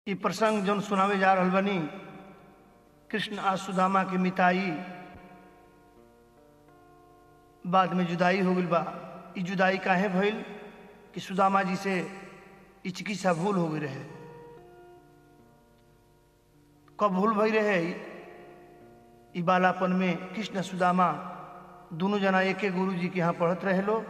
इ प्रसंग जौन सुनावे जा रहल बनी कृष्ण आ सुदामा के मिताई बाद में जुदाई हो गइल बा इ जुदाई काहे भइल कि सुदामा जी से इ चिकित्सा भूल हो गई रहे कब भूल भई रहे इ बालापन में कृष्ण सुदामा दोनों जना एके गुरु जी के यहाँ पढ़त रहे लो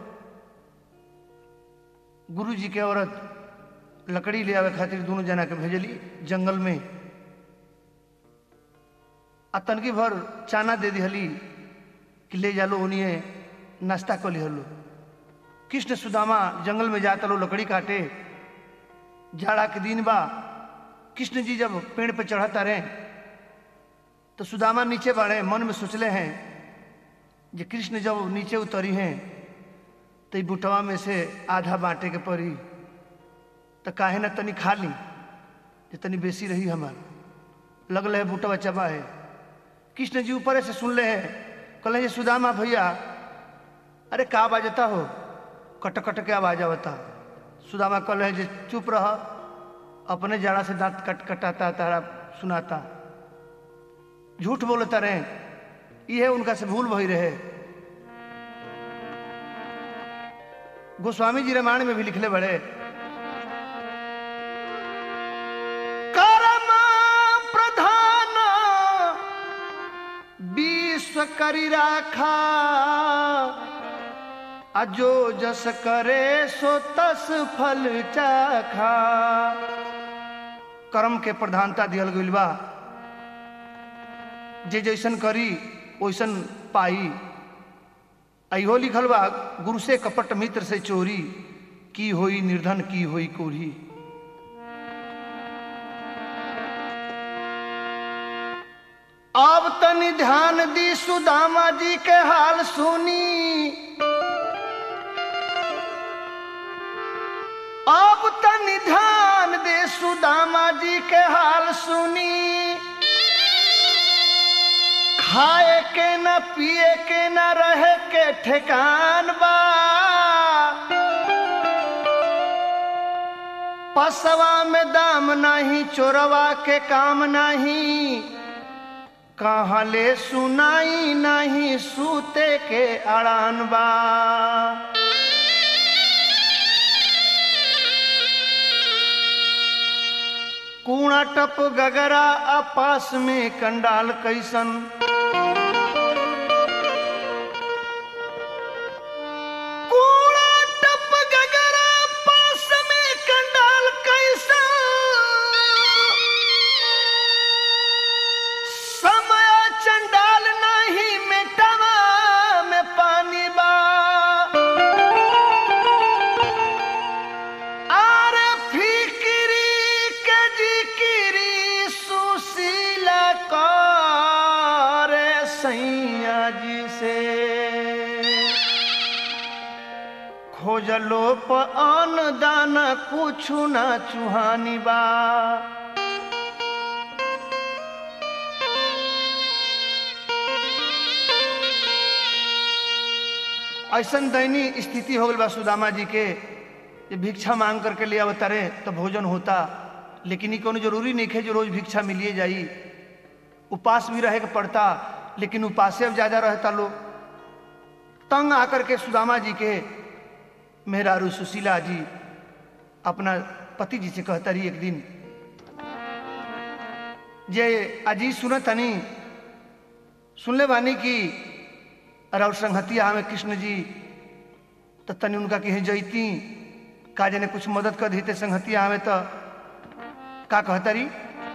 गुरु जी के औरत लकड़ी ले आवे खातिर दोनों जना के भेजली जंगल में आ तनकी भर चाना दे दिहली कि ले जालो उन्हें नाश्ता कर लिहलो कृष्ण सुदामा जंगल में जाता लो लकड़ी काटे जाड़ा के दिन बा कृष्ण जी जब पेड़ पे चढ़ता रहे तो सुदामा नीचे बढ़े मन में सोचले हैं जे कृष्ण जब नीचे उतरी हैं तो ई बुटवा में से आधा बांटे के पड़ी तो काहे ना तनी खा ली जे तनी बेसी रही हमार लगल है बुटवा चबा है कृष्ण जी ऊपर से सुन ले है कहले जे सुदामा भैया अरे का बाजता हो कट कट के आवाज आवता सुदामा कहले है जे चुप रह अपने जड़ा से दांत कट कटाता तारा सुनाता झूठ बोलता रहे ये उनका से भूल भई रहे गोस्वामी जी रामायण में भी लिखले बड़े कर्म प्रधान विश्व करी राखा अजो जस करे सो तस फल चाखा कर्म के प्रधानता दियल गइल बा जे जैसन करी वैसन पाई अहो लिखल बा गुरु से कपट मित्र से चोरी की होई निर्धन की होई कोरी अब तनी ध्यान दी सुदामा जी के हाल सुनी अब तनी ध्यान दे सुदामा जी के हाल सुनी खाए के न पिए के न रहे के ठेकान बा पसवा में दाम नहीं चोरवा के काम नहीं कहाँ ले सुनाई नहीं सूते के अड़ान बा कूड़ा टप गगरा अपास में कंडाल कैसन कूड़ा टप गगरा पास में कंडाल कैसन समय चंडाल नहीं मिटावा में पानी बा आरे फिकिरी के जिकिरी सुशीला करे सैया जी से खोजलो प अन दाना कुछु ना चुहानी बा ऐसन दयनीय स्थिति हो गई बा सुदामा जी के जे भिक्षा मांग करके ले आवता रहे तो भोजन होता लेकिन ये कोनो जरूरी नहीं है जो रोज भिक्षा मिलिए जाई उपास भी रहे के पड़ता लेकिन उपासे अब ज्यादा रहता लोग तंग आकर के सुदामा जी के मेहरारू सुशीला जी अपना पति जी से कहता रही एक दिन जे अजी सुनत हनी सुनले बानी कि और संहतिया हमें कृष्ण जी तो तनी उनका कहीं जैती का जने कुछ मदद कर देते संहतिया हमें तो का कहता रही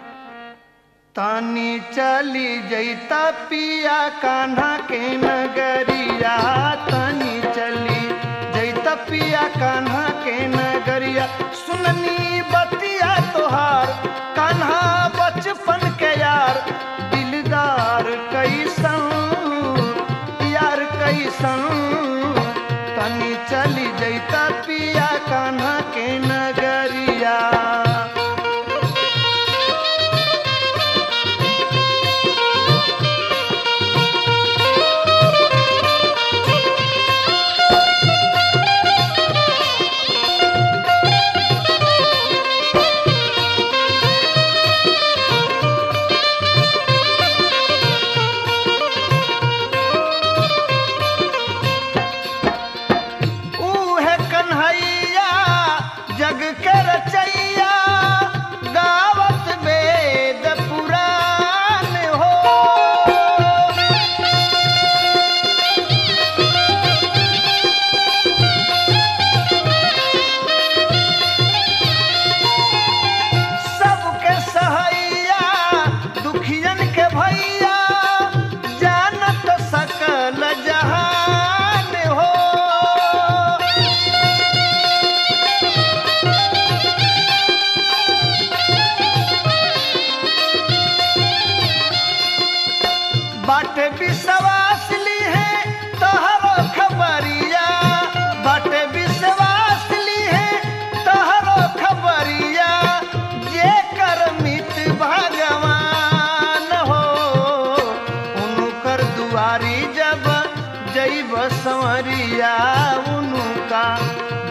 तानी चली जैता पिया कान्हा के नगरिया तानी चली जैता पिया कान्हा के नगरिया सुननी बतिया तोहार कान्हा बचपन के यार दिलदार कैसन यार कैसन तनी चली जैता पिया कान्हा के नगरिया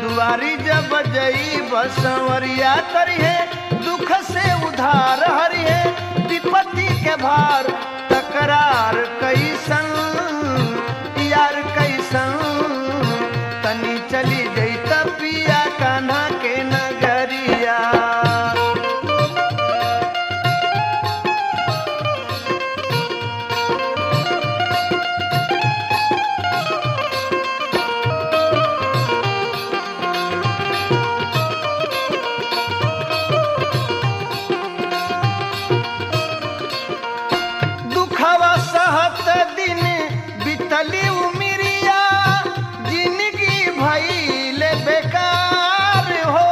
दुआरी जब जई बसवरिया तरिहे दुख से उधार हरिहे विपत्ति के भार तकरार कैसन यार कैसन तनी चली गई पिया कान्हा के नगरिया दुखवा सहत दिन बितली उमिरिया जिंदगी भइल बेकार हो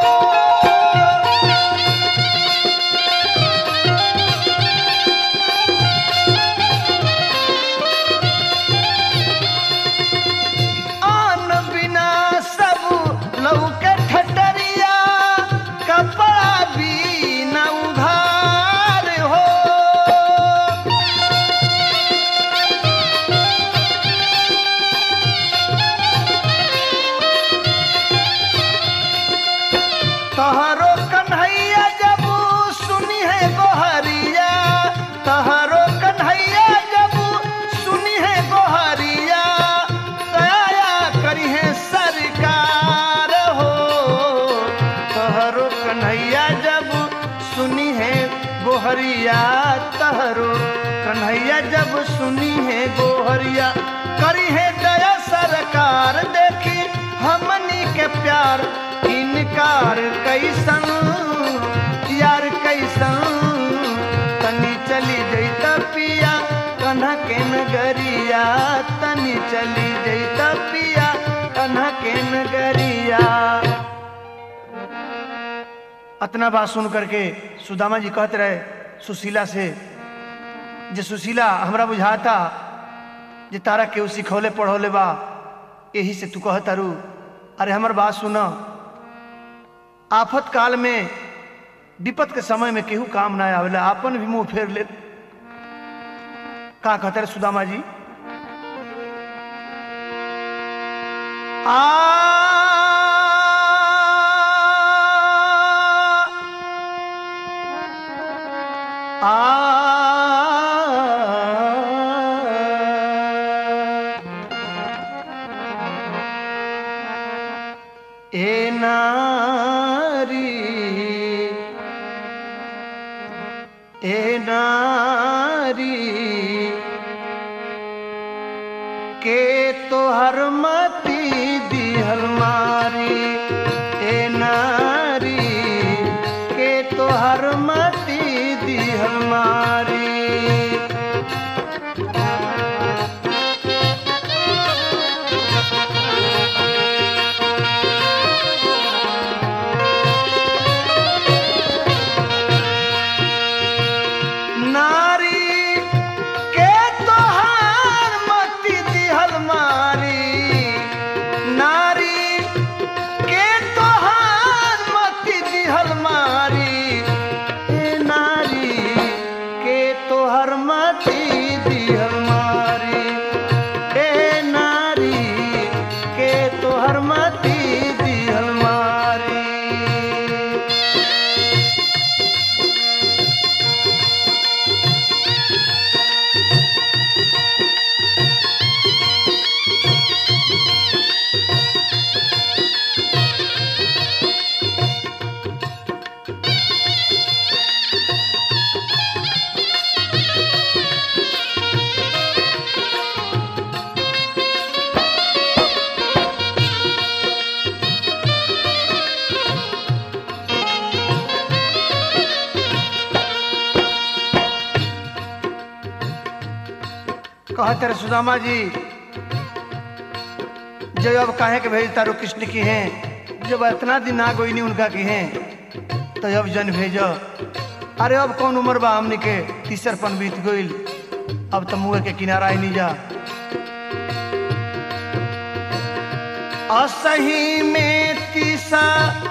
आन बिना सब लौके ठटरिया कपड़ा भी न उधार हो तहरो कन्हैया जब सुनी है गोहरिया तहरो कन्हैया जब सुनी है गोहरिया दया करी है सरकार हो तहरो कन्हैया जब सुनी है गोहरिया तहरो कन्हैया जब सुनी है गोहरिया करी है दया सरकार देखी हमनी के प्यार इनकार कैसन यार कैसन तनी चली जैत पिया कन्हा के नगरिया तनी चली जैत पिया कन्हा के नगरिया अतना बात सुन करके सुदामा जी कहते रहे सुशीला से जे सुशीला हमरा बुझाता जे तारा केहू सिखौले पढ़ौले बा यही से तू कहत तारू अरे हमर बात सुन आफत काल में विपत के समय में केहू काम ना आवेला आपन भी मुंह फेर ले का कहते रहे सुदामा जी आ ए नारी ए नारी के तोहर मती दिहल मारी ए नारी के तोहर मती दिहल मारी नारी के तोहार मती दिहल मारी नारी के तोहार मती दिहल मारी ए नारी के तोहर मती दिहल मारी ए नारी के तोहर मती दिहल मारी कहते रहे सुदामा जी जब अब काहे के भेज तारो कृष्ण की हैं जब इतना दिन ना गोई नहीं उनका की हैं तो अब जन भेजो अरे अब कौन उम्र बा हमनी के तीसर पन बीत गईल अब तो मुँह के किनारा ही नहीं जा असही में तीसा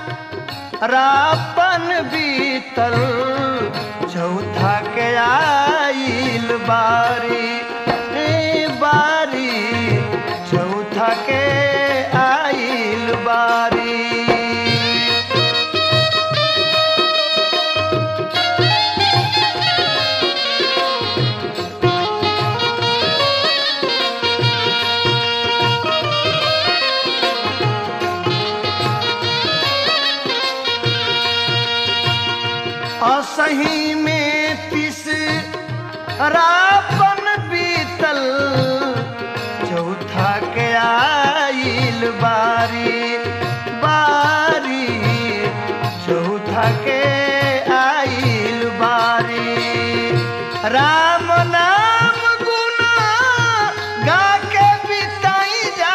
रापन बीतल चौथा के आइल बारी ए बारी चौथा के आइल बारी असही में तीस रापन बीतल चौथा के आइल बारी बारी चौथा के आइल बारी राम नाम गुना गा के बिताई जा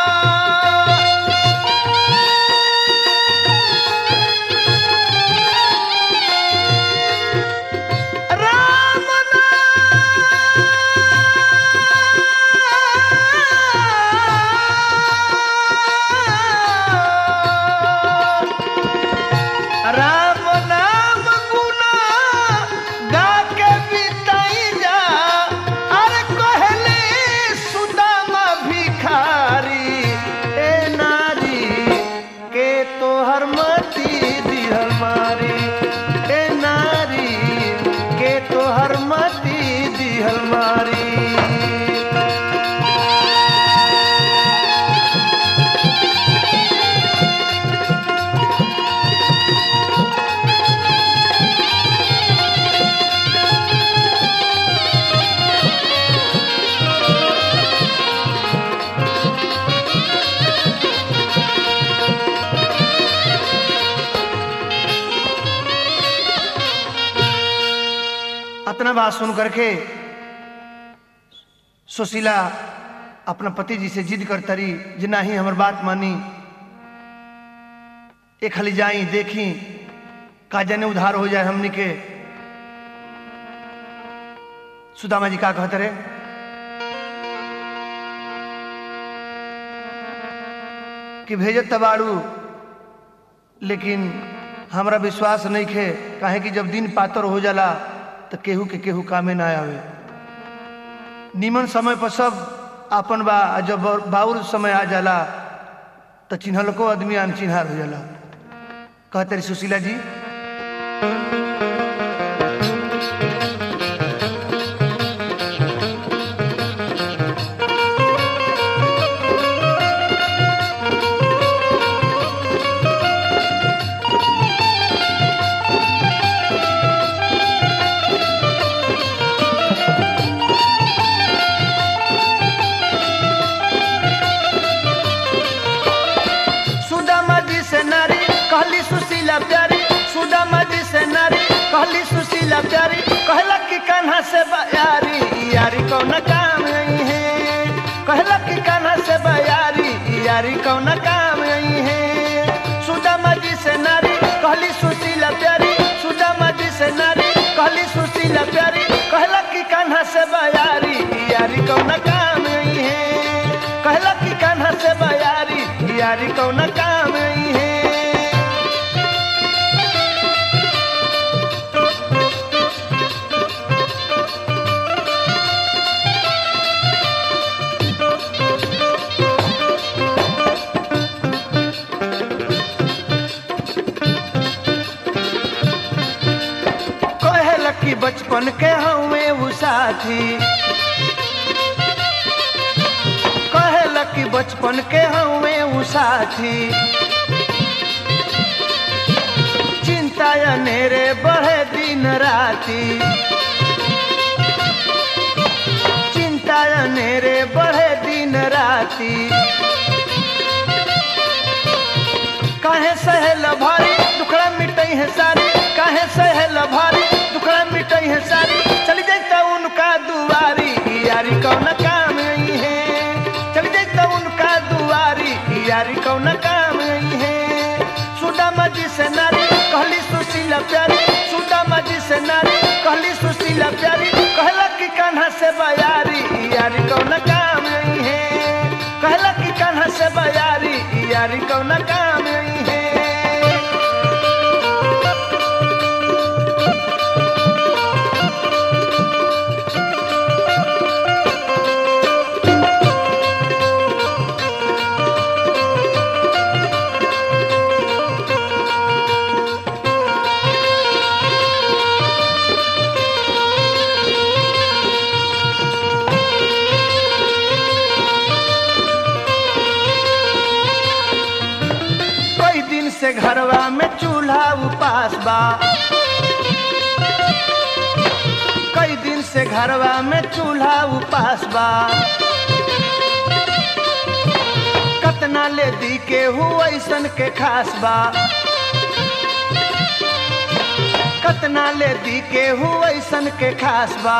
राम नाम राम नाम गुना गा के बिताई जा अरे कहले सुदामा भिखारी ए नारी के तोहर मती दिहल मारी ए नारी के तोहर मती दिहल मारी अतना बात सुन करके सुशीला अपना पति जी से जिद करता रही जे नहीं हमर बात मानी एक हली जाई देखी का जने उधार हो जाए हमनी के सुदामा जी का कहते रहे कि भेजत तबाड़ू लेकिन हमरा विश्वास नहीं खे काहे कि जब दिन पातर हो जाला तो केहू के केहू कामे ना आवे निमन समय पर सब आपन बा आ जब बाउर समय आ जाला तो चिन्हलको आदमी अनचिन्हार हो जाला कहते रही सुशीला जी सुदामा जी से नारी कहली सुशीला प्यारी सुदामा जी से नारी कहली सुशीला प्यारी कहला कि कान्हा से बयारी यारी कौन काम आई है कहला कि कान्हा से बयारी यारी कौन काम आई है सुदामा जी से नारी कहली सुशीला प्यारी सुदामा जी से नारी कहली सुशीला प्यारी कहला कि कान्हा से बयारी यारी कौन काम आई है कहला कि कान्हा से बयारी यारी कौन काम आई है कहल कि बचपन के हवे उ साथी कहल कि बचपन के हवे उ साथी चिंता अनेरे बढ़े दिन राती चिंता अनेरे बढ़े दिन राती काहे सहल भारी दुखड़ा मिटई है सारी काहे सहल भारी दुखड़ा मिटई है सारी चली जाता उनका दुआरी यारी कौन काम आई है चली जाता उनका दुआरी यारी कौन काम आई है सुदामा जी से नारी कहली सुशीला प्यारी सुदामा जी से नारी कहली सुशीला प्यारी कहला कि कान्हा से बयारी यारी कौन काम आई है कहला कि कान्हा से बयारी यारी कौन काम आई है कई दिन से घरवा में चूल्हा उपास बा कई दिन से घरवा में चूल्हा उपास बा कतना ले दी के हुआ ऐसन के खास बा कतना ले दी के हुआ ऐसन के खास बा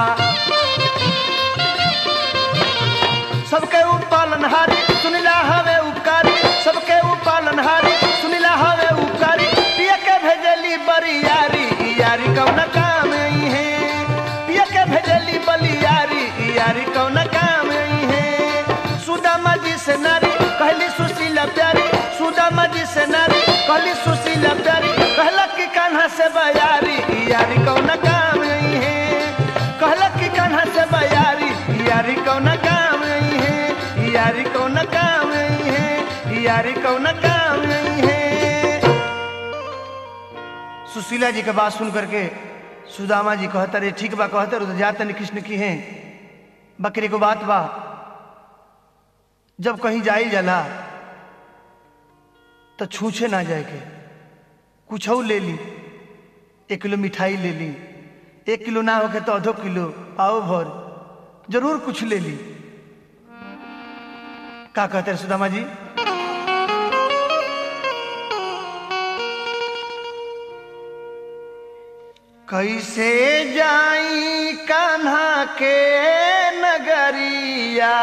सबके उपालनहारी सुनिला हवे उपकारी सबके उपालनहारी सुनिला हवे उपकारी पिया के भेजली बड़ी यारी ई यारी कौन काम आई है पिया के भेजली बली यारी ई यारी कौन काम आई है सुदामा जी से नारी कहली सुशीला प्यारी सुदामा जी से नारी कहली सुशीला प्यारी कहला कि कान्हा से बयारी ई यारी कौन काम आई है कहला कि कान्हा से बयारी ई यारी कौन काम आई है ई यारी कौन काम आई है ई यारी कौन काम आई है सुशीला जी के बात सुन करके सुदामा जी कहता रे ठीक बा कहते रहो तो जाते नहीं कृष्ण की हैं बकरी को बात बा जब कहीं जाई जाला तो छूछे ना जाए के कुछ ले ली एक किलो मिठाई ले ली एक किलो ना होके तो आधो किलो पाओ भर जरूर कुछ ले ली का कहते हैं सुदामा जी कैसे जाई कान्हा के नगरिया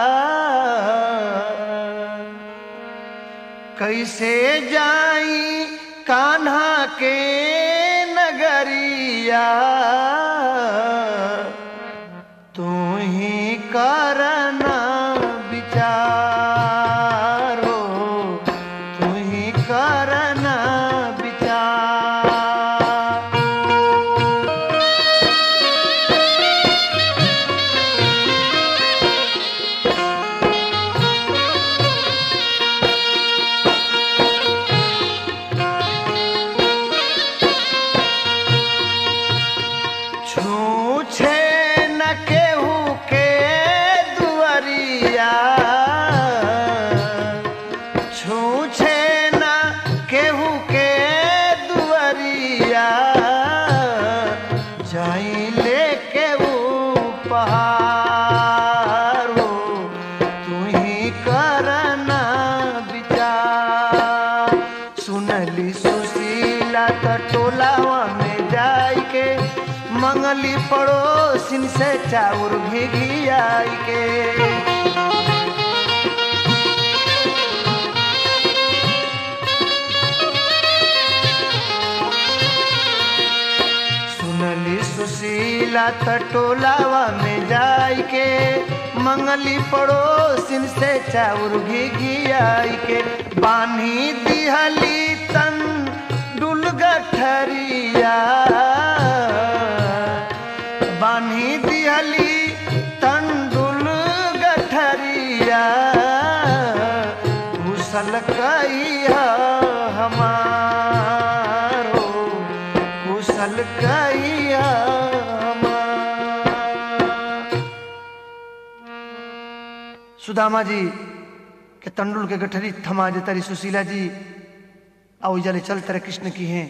कैसे जाई कान्हा के नगरिया तू ही करना विचारो तू ही करना विचार छूछे न केहू के दुआरिया छूछे न केहू के दुआरिया जाई ले केहू पहाड़ो तू ही करना विचार सुनली सुशीला त टोलावा में जाई के मंगली पड़ोसिन से चाउर भीगी आई के सुनली सुशीला त टोलावा में जाई के मंगली पड़ोसिन से चाउर भीगी आई के बानी दिहली तन डुल गठरिया बानी दिहली तन डुल गठरिया कुशल कैया हमारो कुशल कैया हमार। सुदामा जी के तंडुल के गठरी थमा जे तारी सुशीला जी आओ जले चल तरह कृष्ण की हैं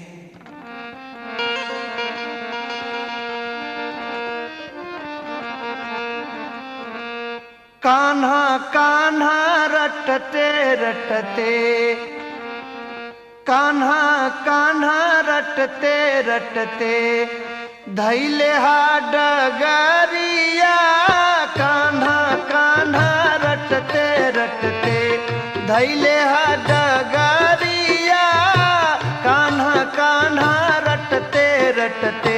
कान्हा कान्हा रटते रटते कान्हा कान्हा रटते रटते धैले हा डगरिया कान्हा कान्हा रटते रटते धैले हा डगरिया कान्हा कान्हा रटते रटते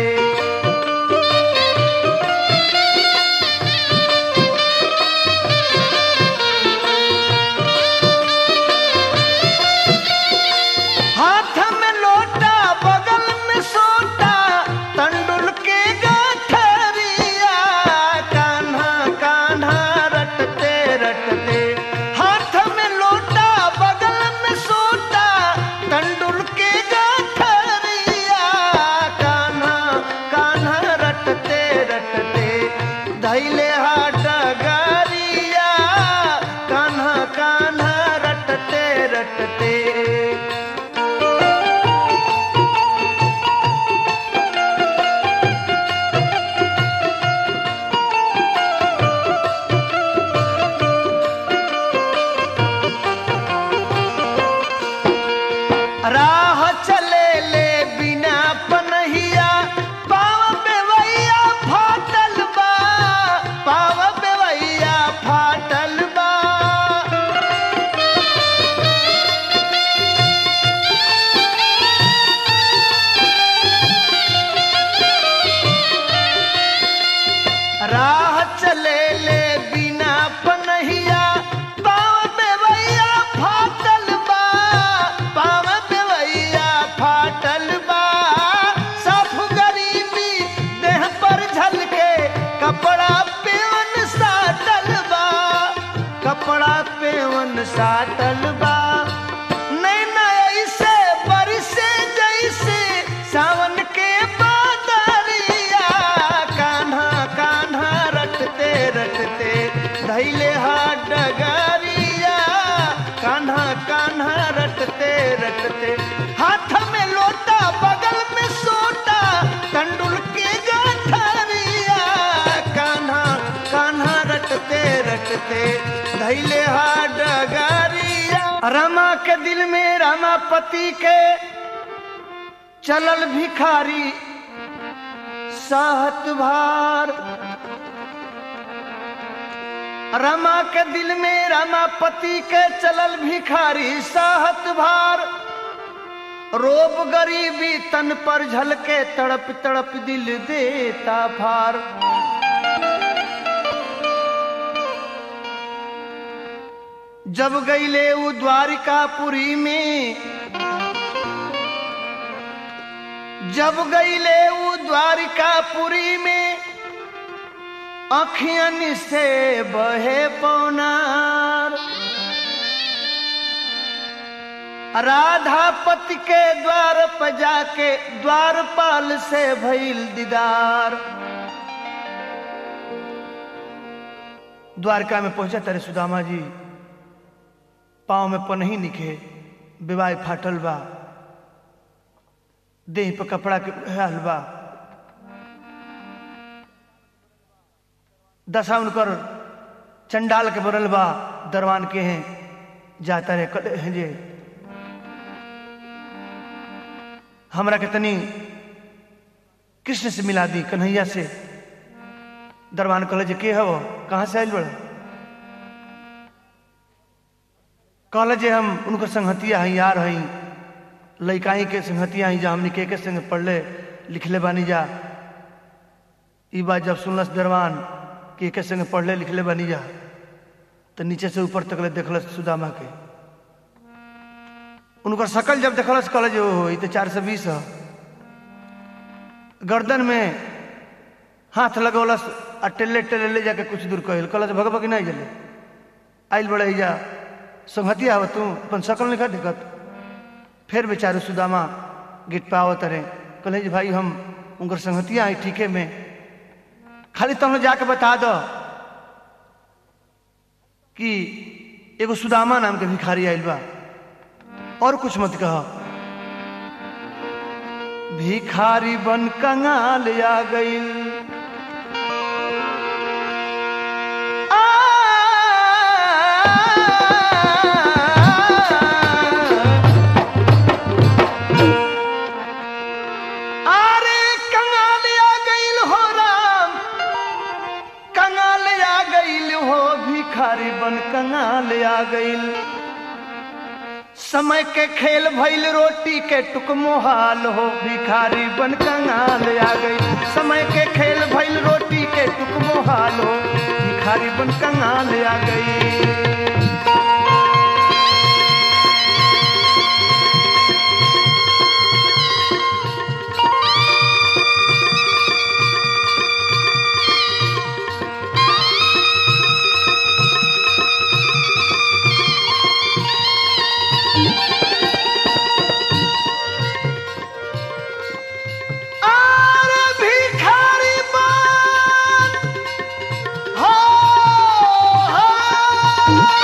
हाथ में लोटा बगल में सोटा तंडुल के गठरिया कान्हा कान्हा रटते रटते हाथ में लोटा बगल में राह चले ले बिना पनहिया पाव बेवैया फाटल बा पाव बेवैया फाटल बा राह चले ले बिना पनहिया पाव बेवैया फाटल बा पाव बेवैया फाटल बा साफ गरीबी देह पर झलके कपड़ा पेवन साटल बा कपड़ा पेवन साटल बा नैना ऐसे बरसे जैसे सावन के बादरिया कान्हा कान्हा रटते रटते धैले हाथ डगरिया कान्हा कान्हा रटते रटते हाथ में लोटा बगल में सोटा कंडुल के गाठरिया कान्हा कान्हा रटते रटते धैले हाथ डगरिया रमा के दिल में रमापति के चलल भिखारी साहत भार रमा के दिल में रमापति के चलल भिखारी साहत भार रोब गरीबी तन पर झलके तड़प तड़प दिल देता फार जब गईले वो द्वारिकापुरी में जब गईले वो द्वारिकापुरी में अखियन से बहे पौनार राधापति के द्वार पर जाके द्वारपाल से भइल दीदार द्वारका में पहुंचा तेरे सुदामा जी पाँव में पनही निखे विवाह फाटल बा देह पर कपड़ा के हाल बा दशा उनकर चंडाल के बरल बा दरवान के हैं जाता रहे कद हैं जे हमरा के तनी कृष्ण से मिला दी कन्हैया से दरबान कहले जे के हव कहाँ से आयल बड़ कहले जे हम उनकर संगतिया हई यार हई लइकाई के संगतिया हई जा हमनी के के संग पढ़ले लिखले बानी जा ई बात जब सुनलस दरबान कि के संग पढ़ले लिखले बानी जा तो नीचे से ऊपर तक ले देखलस सुदामा के उनकर शकल जब देखलस कहले जे ओहो ई तो चार सौ बीस है गर्दन में हाथ लगौलस आ टेले टेले ले जाके कुछ दूर कहल कहलस भगभ कि नहीं जले आइल बड़े जा संगतिया हो तू अपन शकल नहीं दिक्कत फिर बेचारे सुदामा गिट पे आवत रहे कहले जी भाई हम उनकर संगतिया है ठीके में खाली तुम जाके बता दो कि एगो सुदामा नाम के भिखारी आइल बा और कुछ मत कह भिखारी बन कंगाल आ गईल अरे कंगाल आ गईल हो राम कंगाल आ गईल हो भिखारी बन कंगाल आ गईल समय के खेल भइल रोटी के टुक मोहाल हो भिखारी बन कंगाल आ गई समय के खेल भइल रोटी के टुक मोहाल हो भिखारी बन कंगाल आ गई अरे भिखारी बन हो, हो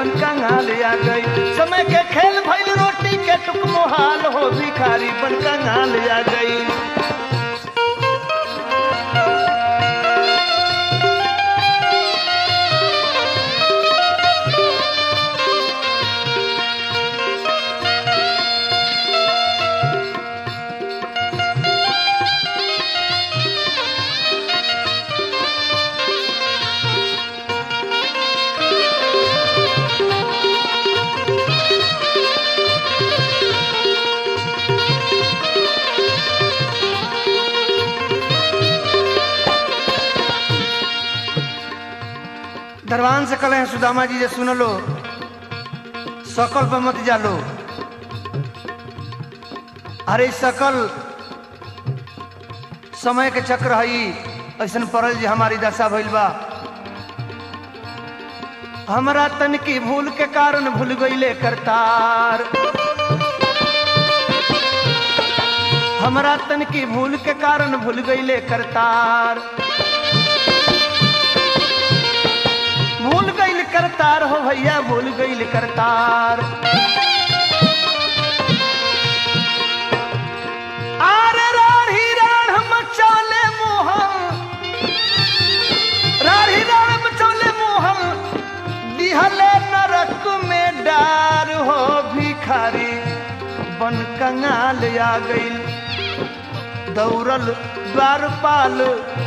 बन कंगाल आ गई समय के खेल भइल रोटी के टुक मोहाल हो भिखारी बन कंगाल आ गई दरबान से कले हैं सुदामा जी जे सुन लो सकल पे मत जालो अरे सकल समय के चक्र हई ऐसन पड़ल जे हमारी दशा भइल बा हमरा तन की भूल के कारण भूल गईले करतार हमरा तन की भूल के कारण भूल गईले करतार भूल गईल करतार हो भैया भूल गईल करतार आर राढ़ी राढ़ मचाले मोहन राढ़ी राढ़ मचाले मोहन दिहले नरक में डार हो भिखारी बन कंगाल आ गईल दौड़ल द्वारपाल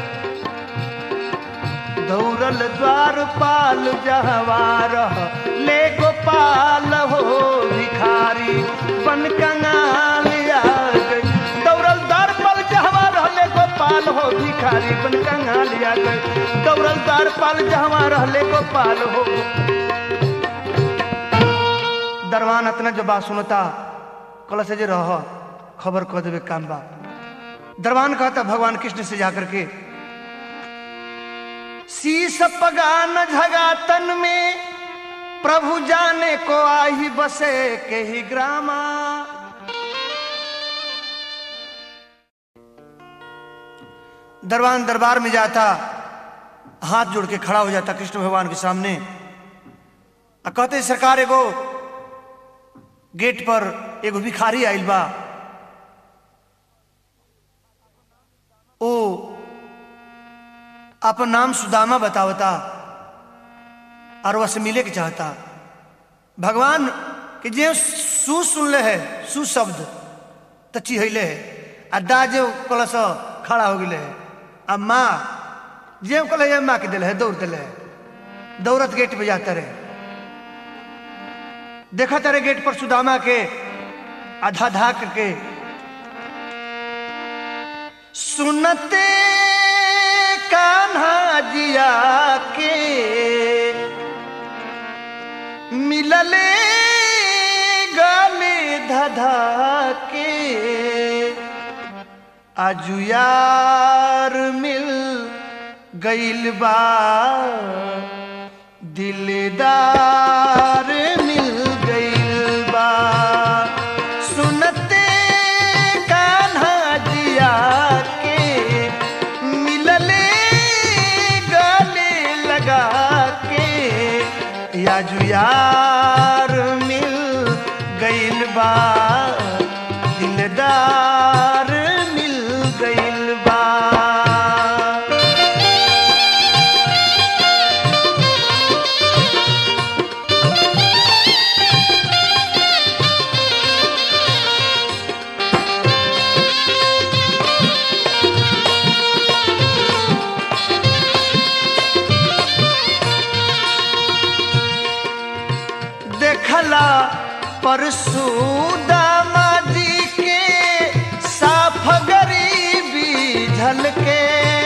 दौड़ल द्वारपाल जहवार ले गोपाल हो भिखारी बन कंगाल आ गई दौड़ल द्वारपाल जहवार ले गोपाल हो भिखारी बन कंगाल आ गई दौड़ल द्वारपाल जहवार ले गोपाल हो दरवान अतना जो बात सुनता कल से जे रह खबर कह देवे काम बा दरबान कहता भगवान कृष्ण से जाकर के शीस पगान झगातन में प्रभु जाने को आही बसे के ही ग्रामा दरबान दरबार में जाता हाथ जोड़ के खड़ा हो जाता कृष्ण भगवान के सामने आ कहते सरकार एगो गेट पर एगो भिखारी आइल बा ओ अपन नाम सुदामा बतावता और वह से मिले के चाहता भगवान के जे सु सुनले है सु शब्द तो चिहले है आ दा जे कलस खड़ा हो गए है आ माँ जे कल है माँ के दिल है दौड़ दिल है दौड़त गेट पे जाता रहे देखा तारे गेट पर सुदामा के आधा धा करके सुनते कान्हा जिया के मिलले गाले धधा के आजू यार मिल गईल बा दिलदार मिल गईल बा सुनते कान्हा जिया के मिलले गले लगा के याजू यार मिल गईल बा दिलदार मिल गईल बा देखला परसुदामा जी के साफ गरीबी झलके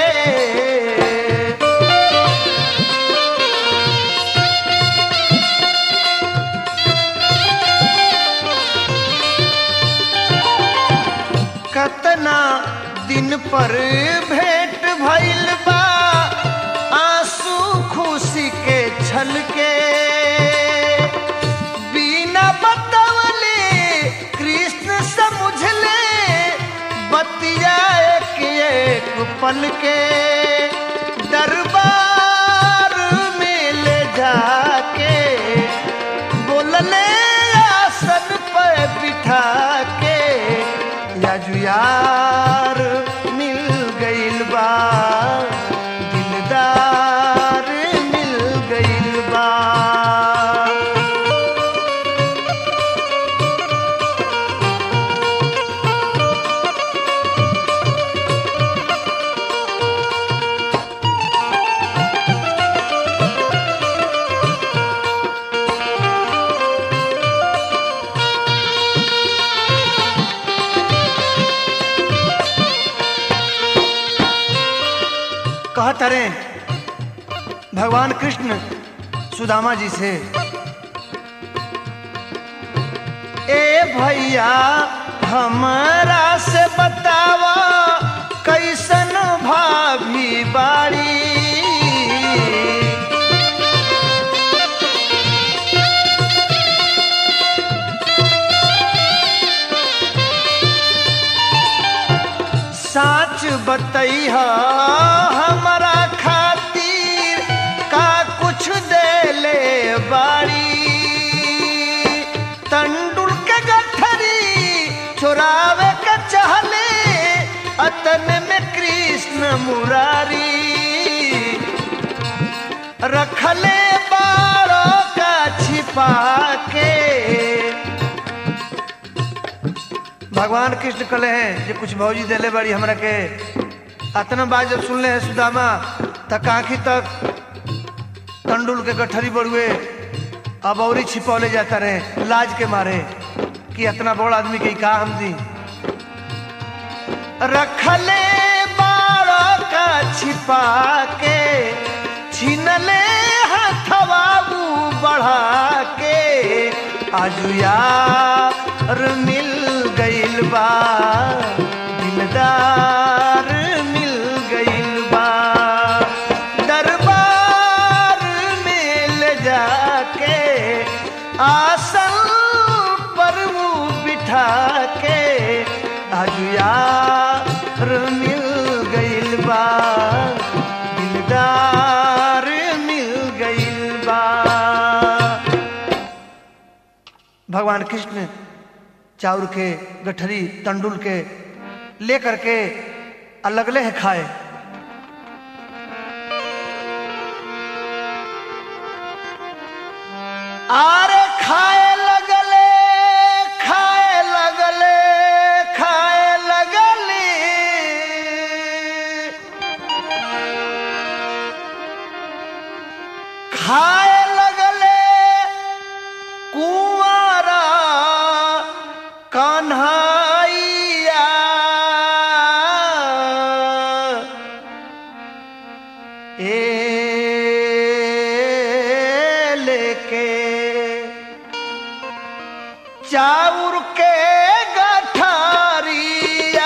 कतना दिन पर भेंट भइल बा आंसू खुशी के छलके बिना बतवले कृष्ण समझले बतिया एक एक पल के दरबार में ले जाके अपने आसन पर बिठा के याजुयार मिल गइल बा दिलदार मिल गइल बा कहत रे भगवान कृष्ण सुदामा जी से ए भैया हमरा से बतावा कैसन भाभी बाड़ी साच बतैहा हमरा खातिर का कुछ देले बाड़ी तंडुल के गठरी चोरावे के चहले अतन में कृष्ण मुरारी रखले बारों का छिपा के भगवान कृष्ण कहले हैं जे कुछ भौजी देले बड़ी हमरा के अतना बात जब सुनले हैं सुदामा तक आखी तक तंडुल के गठरी बड़ुए अब औरी छिपौले जाता रहे लाज के मारे कि इतना बड़ा आदमी के का हम दी रखले बाड़ा का छिपा के छीनले हथवाबू बढ़ा के आजू यार मिल गइल बा दिलदार मिल गइल बा दरबार में ले जाके आसन पर वो बिठा के आजू यार मिल गइल बा दिलदार मिल गइल बा भगवान कृष्ण चाउर के गठरी तंडुल के लेकर के अलगले है खाए आरे खाए लगले खाए लगले खाए लगले खाए लगले कुंवारा कन्हैया ए लेके चाउर के गठरिया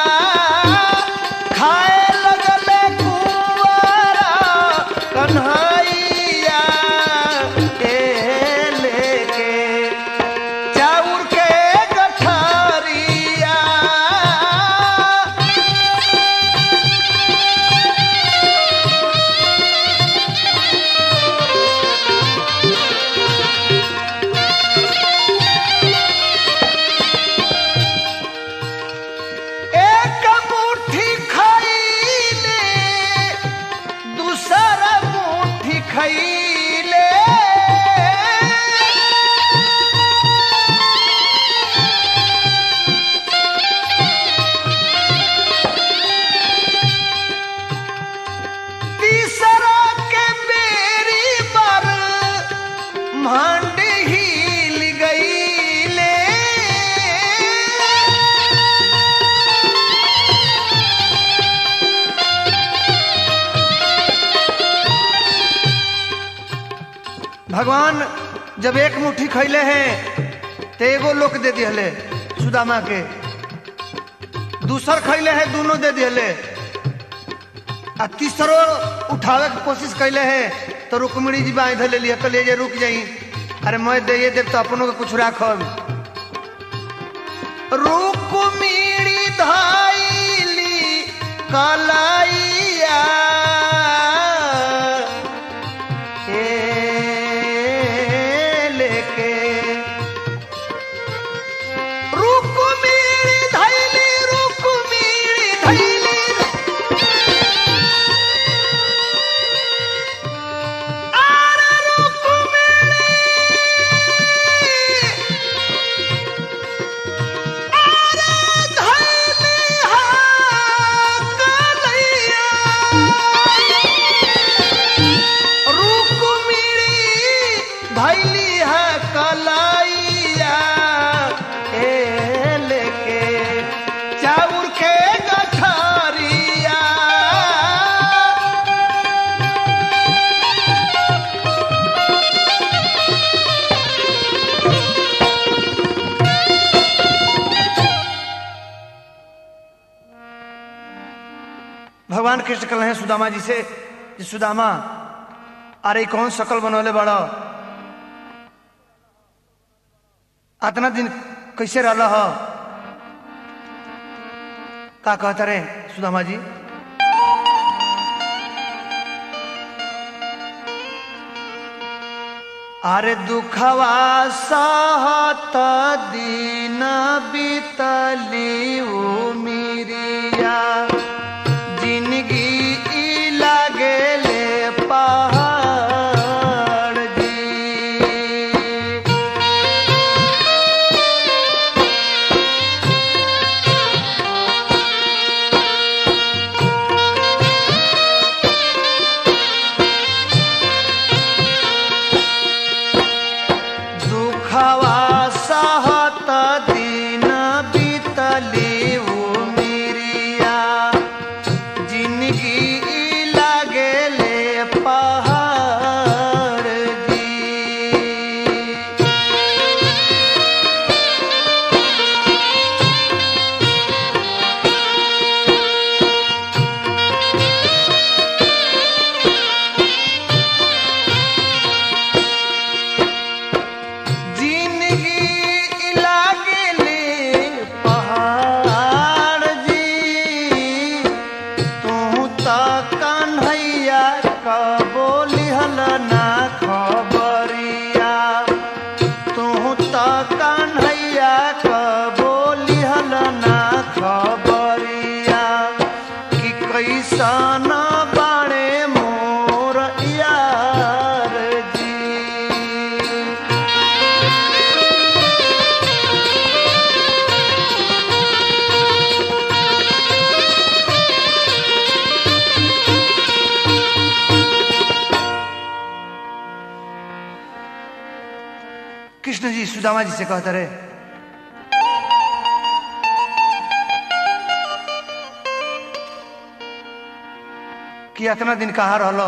खाए लगले कुंवारा कन्हैया ए लेके चाउर के गठरिया एक मुट्ठी खैले दूसरा मुट्ठी खैले तीसरा के बेरी पर मांड हिल गईले भगवान जब एक मुट्ठी खैले हैं तो एगो लोक दे दिहले सुदामा के दूसर खैले है दोनों दे दिहले आ तीसरो उठावे के कोशिश कैले है तो रुक्मिणी जी बांध ले लिया तो ले जे रुक जाई अरे मैं दे देव तो अपनों के कुछ राखब रुक्मिणी धाइली कलाइया ए लेके धैली है कलाइया ए लेके चाउर के गठरिया भगवान कृष्ण कल हैं सुदामा जी से कि सुदामा अरे कौन शकल बनौले बड़ा अतना दिन कैसे रहा ह का कहता रे सुदामा जी अरे दुखवा सहत दिन बीतली उमिरिया जिंदगी ई लागेले पहाड़ जी दुखवा सहत दिन बीतली उमिरिया जिंदगी ई लागेले पहाड़ जी जिंदगी लागेले पहाड़ जी तू त कन्हैया कबो लिहल ना खबरिया तू त कन्हैया कबो लिहल ना खबरिया कि कैसन बाणे मोर यार जी कृष्ण जी सुदामा जी से कहते रहे कि इतना दिन कहाँ रहलो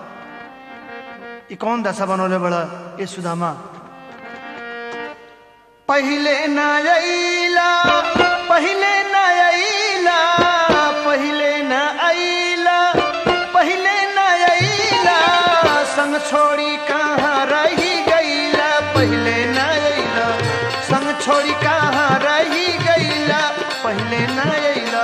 ई कौन दशा बनोले बड़ा ये सुदामा पहले न अइला पहले न अइला पहले न अइला पहले न अइला संग छोड़ी कहाँ रही गईला पहले न अइला संग छोड़ी कहाँ रही गईला पहले न अइला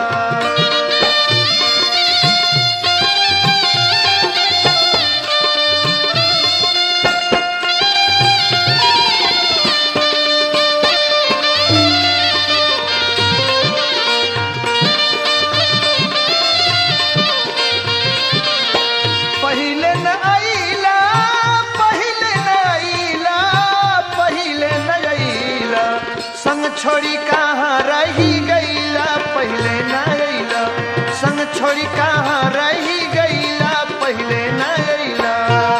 पहिले न आइला पहिले न आइला पहिले न आइला संग छोड़ी कहाँ रही गईला पहिले न आइला संग छोड़ी कहाँ रही गईला पहिले न आइला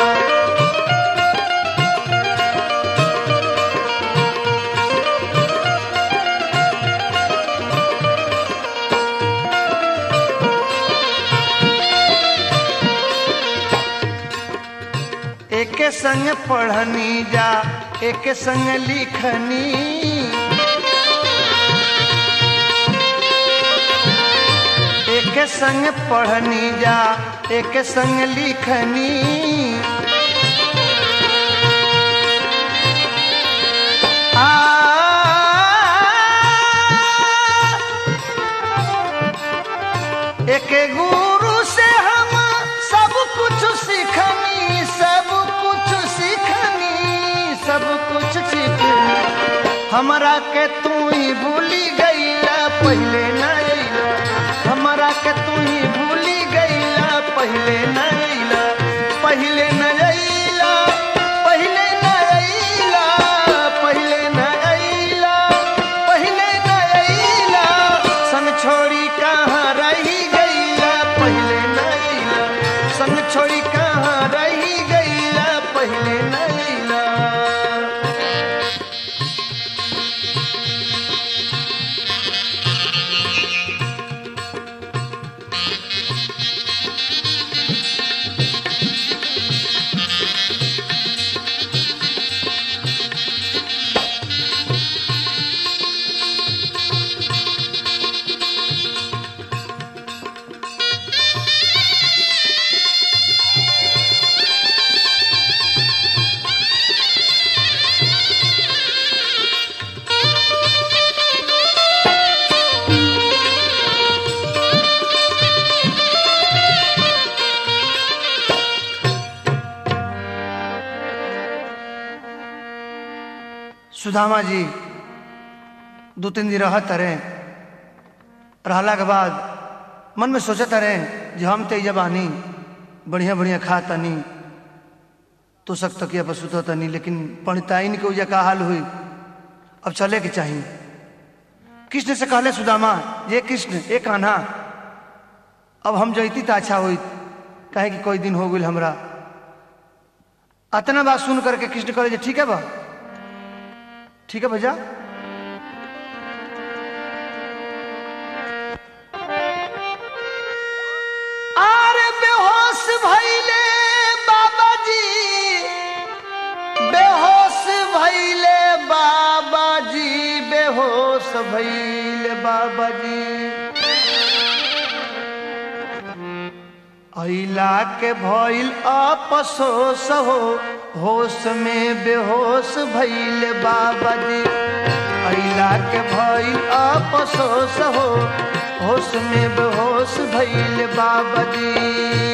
एक संग पढ़नी जा एक संग लिखनी एक संग पढ़नी जा एक संग लिखनी आ एक गुरु से हम सब कुछ सीखनी सब कुछ सीखनी सब कुछ सीखनी हमरा के तू ही भूली गईला पहले न अइला हमरा के तू ही भूली गईला पहले न अइला पहले न अइला पहले न अइला पहले न अइला पहले न अइला संग छोड़ी कहाँ रही गईला पहले न अइला संग छोड़ी कहाँ रही गईला पहले न अइला सुदामा जी दो तीन दिन रहत रहे रहला के बाद मन में सोचत रहे जे हम तो जबानी बढ़िया बढ़िया खा तनी तो सक तकिया पर सुत तनी लेकिन पंडिताइन के उजा का हाल हुई अब चले के चाहिए कृष्ण से कहले सुदामा ये कृष्ण ये कान्हा अब हम जैती तो अच्छा हुई कहे कि कोई दिन हो गई हमरा अतना बात सुन करके कृष्ण करे ठीक है बा ठीक है भैया अरे बेहोश भैले बाबा जी बेहोश भैले बाबा जी बेहोश भैले बाबा जी अला के भइल अपसोस हो होश में बेहोश भइल बाबा जी अला के भइल अपसोस हो होश में बेहोश भइल बाबा जी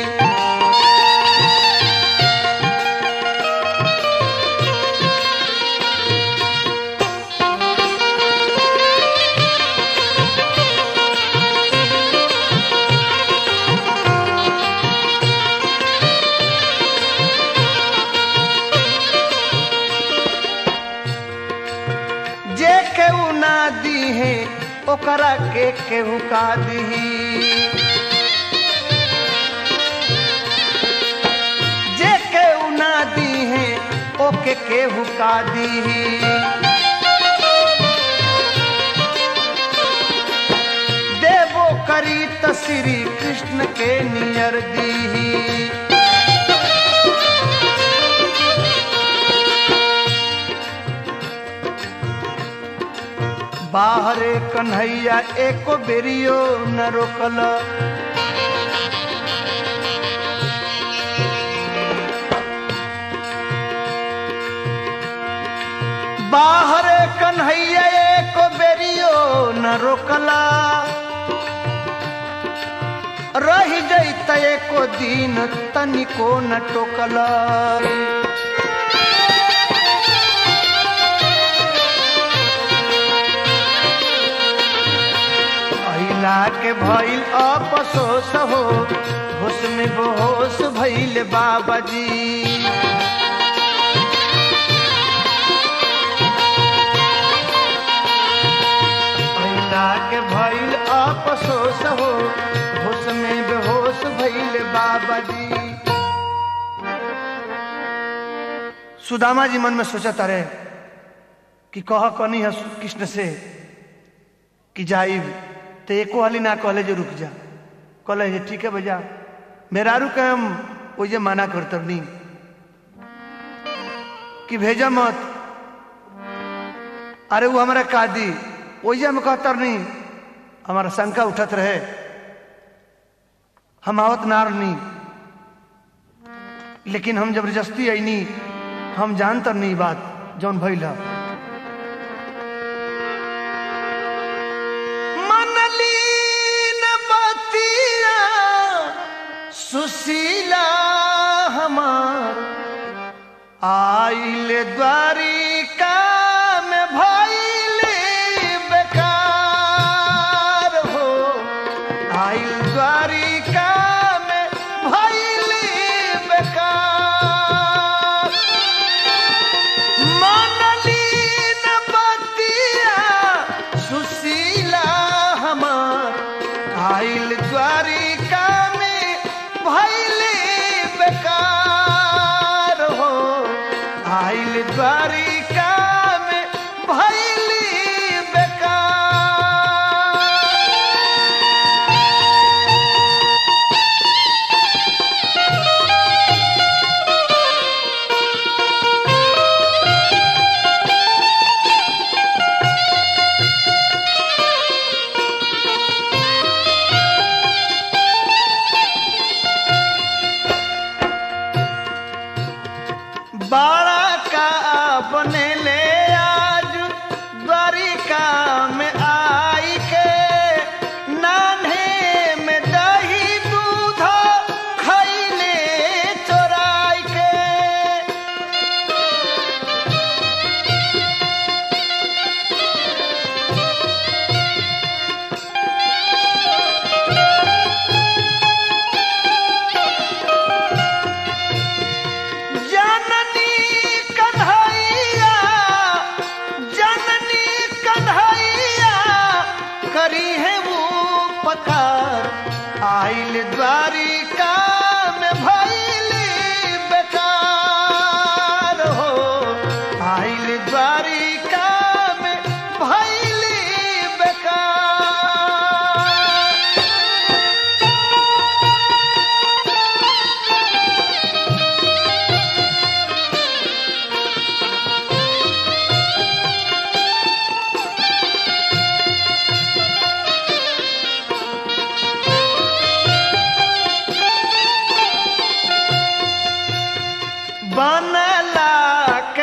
जे केहू ना दी है ओकरा के केहू का दी जे केहू ना दी है ओके केहू का दी देवो करी त श्री कृष्ण के नियर दी बाहरे कन्हैया एको बेरियो न रोकल बाहरे कन्हैया एको बेरियो न रोकला रही जैत एको दिन तनिको न टोकला अहिला के भइल अपसोस हो होश में बेहोश भइल बाबा जी अहिला के भइल अपसोस हो होश में बेहोश भइल बाबा जी सुदामा जी मन में सोचत रहे कि कह कनी है कृष्ण से कि जाइब तो एको हाली ना कहले जे रुक जा कहले जे ठीक है भैया मेरा रुक हम ओजे माना करतरनी कि भेजा मत अरे वो हमारा कादी ओजे हम कहतर नहीं हमारा शंका उठत रहे हम आवत नार नहीं लेकिन हम जबरदस्ती ऐनी हम जानतर नहीं बात जौन भइल है मनलीन बतिया सुशीला हमार आइल द्वारिका में भइले बेकार हो आइल द्वारिका में भइले बेकार मनलीन बतिया सुशीला हमार आइल द्वारिका में भैले बेकार हो आइल द्वारिका में भैले बेकार बाड़ा का बने ले आज द्वारिका में आई के नान्हे में दही दूध खैले चोराई के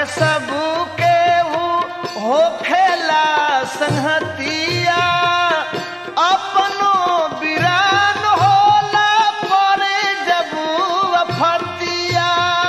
सब के हो खेला संहतिया अपनो बिरान होला परे जबू अफतिया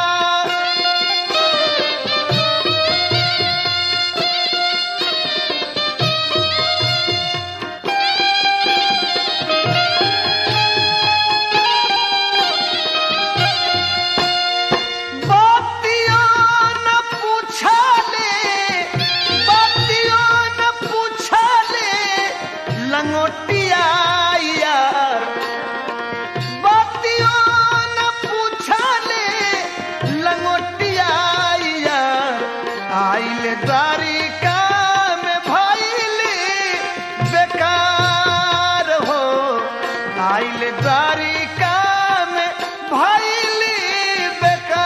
बातियों न पूछले बातियों न पूछले लंगोटिया यार बातियों न पूछले लंगोटिया यार आइले द्वारिका में भइले बेकार हो आइले द्वारिका में भइले बेकार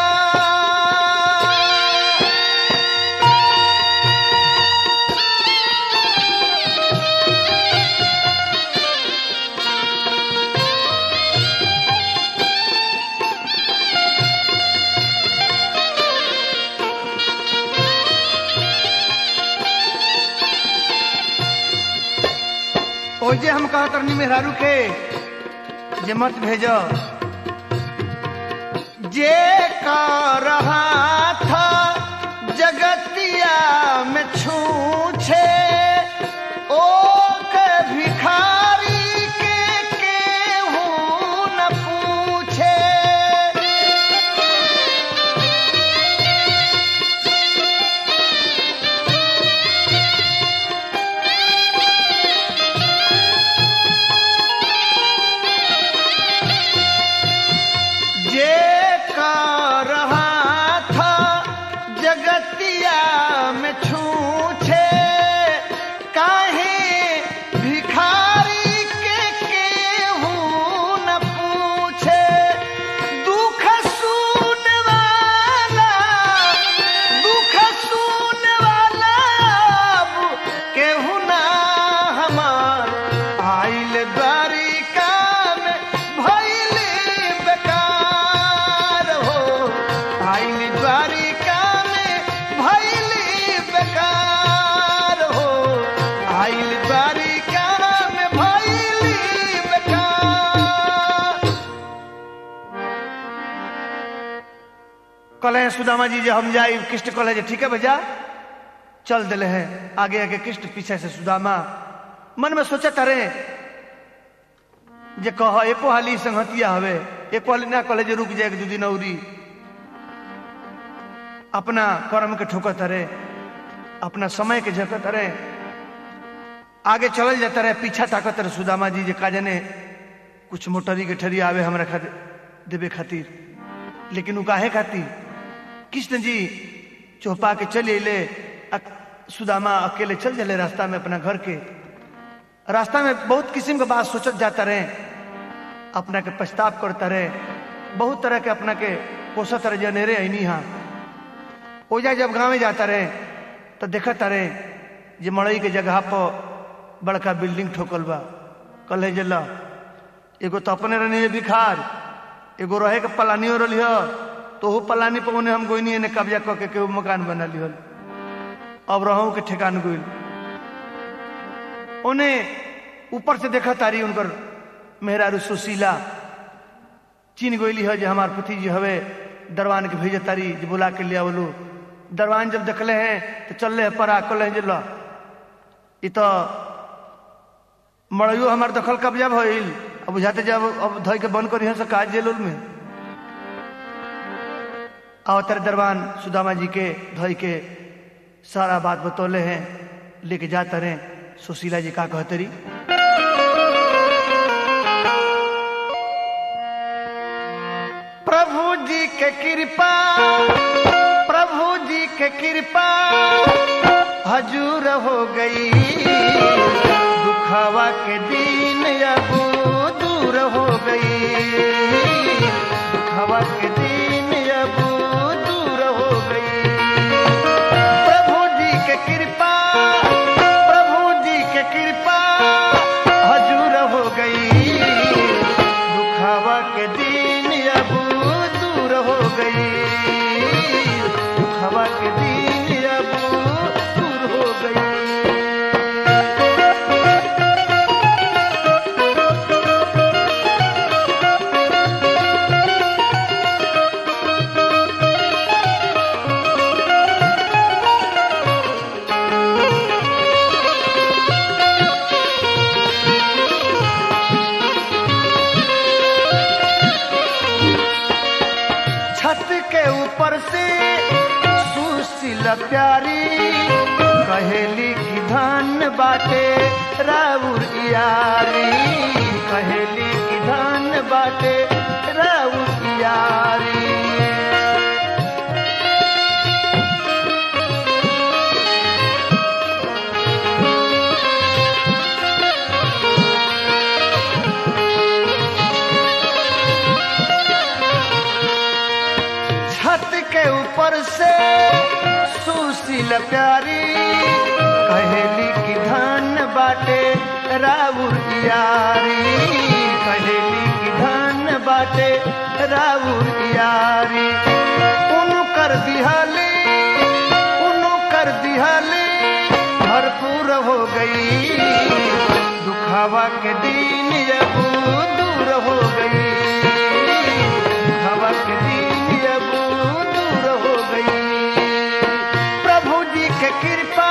ओ जे हम कहा तरनी मेहरारू के जे मत भेजो जे का रहा था जगतिया में छूछे ओ के भिखारी के केहू न पूछे जे का रहा था जगतिया में छूछे काहे भिखारी के केहू न पूछे दुख सुन वाला दुख सुन वाला अब केहू ना हमार आइल द्वारिका में भइले बेकार हो आइल द्वारिका में भइले बेकार हो आइल द्वारिका में भइले बेकार कले सुदामा जी जे हम जाई कृष्ण कले जे ठीक है भैया चल दिले हैं आगे आगे कृष्ण पीछे से सुदामा मन में सोचत रहे जे कह एको हाली संगतिया हवे एको हाली ना कले जे रुक जाए दू दिन औरी अपना कर्म के ठोकत रहे अपना समय के झकत रहे आगे चलल जाता रहे पीछा ताकत रहे सुदामा जी जे का जाने कुछ मोटरी के ठरी आवे हमरा खातिर देवे खातिर लेकिन उ काहे खातिर कृष्ण जी चौपा के चले अले सुदामा अकेले चल चले रास्ता में अपना घर के रास्ता में बहुत किस्म के बात सोचत जाता रहे अपना के पछताव करता रहे बहुत तरह के अपना के कोसत रहे जनेरे ऐनी हाँ ओजा जब गाँव में जाता रहे तो देखता रहे जे मड़ई के जगह पर बड़का बिल्डिंग ठोकल बा कल जला एगो तो अपने रहनी है बिखार एगो रहे के पलानियो रही तो वो पलानी पर उन्हें हम गोइनी ने कब्जा करके के मकान बना लिहल अब रहूं के ठिकान गोइल उन्हें ऊपर से देखा तारी उनकर मेहरारू सुशीला चीन गोइली है जो हमार पति जी हवे दरवान के भेजे तारी जो बुला के लिया बोलू दरवान जब देखले हैं तो चल रहे परा कल हैं जिला इ तो मड़ियो हमार दखल कब्जा भइल अब बुझाते जब अब धोई के बंद करी से काज जेल में अवतर दरबान सुदामा जी के धोई के सारा बात बतौले हैं लेके जाते रहे सुशीला जी का कहतरी प्रभु जी के कृपा प्रभु जी के कृपा हजूर हो गई दुखावा के दिन अब दूर हो गई दुखावा के दिन अब दूर हो गई प्रभु जी के कृपा प्रभु जी के कृपा हजूर हो गई दुखावा के दिन अब दूर हो गई दुखावा के दिन सुशील प्यारी कहेली की धन बाटे राउर यारी कहेली की धन बाटे राउर यारी छत के ऊपर से सुशील प्यारी कहेली की धन बाटे राउर यारी कहेली की धन बाटे राउर यारी उनु कर दिहाली उनु कर दिहाली भरपूर हो गई दुखावा के दिन अब दूर हो गई हवा के दिन अब दूर हो गई प्रभु जी के कृपा